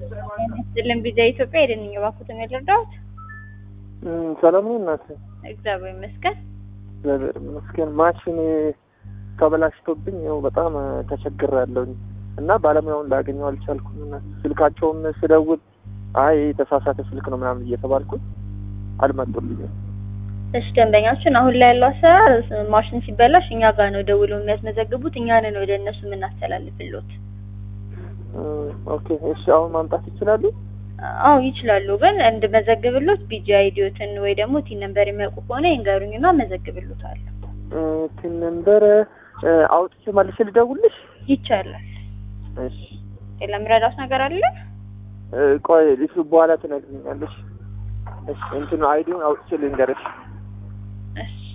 ስልን ቪዛ ኢትዮጵያ ሄደንኝ እባክዎትን የልርዳዎት? ሰላም ነው እናት? እግዚአብሔር ይመስገን። እግዚአብሔር ይመስገን። ማሽን ተበላሽቶብኝ ያው በጣም ተቸግሬያለሁኝ እና ባለሙያውን ላገኘው አልቻልኩም። እና ስልካቸውም ስደውል አይ የተሳሳተ ስልክ ነው ምናምን እየተባልኩኝ አልመጡልኝም። እሺ ደንበኛችን አሁን ላይ ያለው አሰራር ማሽን ሲበላሽ እኛ ጋር ነው ደውለው የሚያስመዘግቡት፣ እኛ ነን ወደ እነሱ የምናስተላልፍሎት። ኦኬ እሺ፣ አሁን ማምጣት ይችላሉ? አዎ ይችላሉ። ግን እንድመዘግብሎት ቢጂ አይዲዮትን ወይ ደግሞ ቲን ነምበር የሚያውቁ ከሆነ ይንገሩኝና መዘግብሎታለሁ። ቲን ነምበር አውጥቼ መልሼ ልደውልሽ? ይቻላል። እሺ ሌላ የምረዳት ነገር አለ? ቆይ እሱ በኋላ ትነግሪኛለሽ። እሺ እንትኑ አይዲውን አውጥቼ ልንገርሽ። እሺ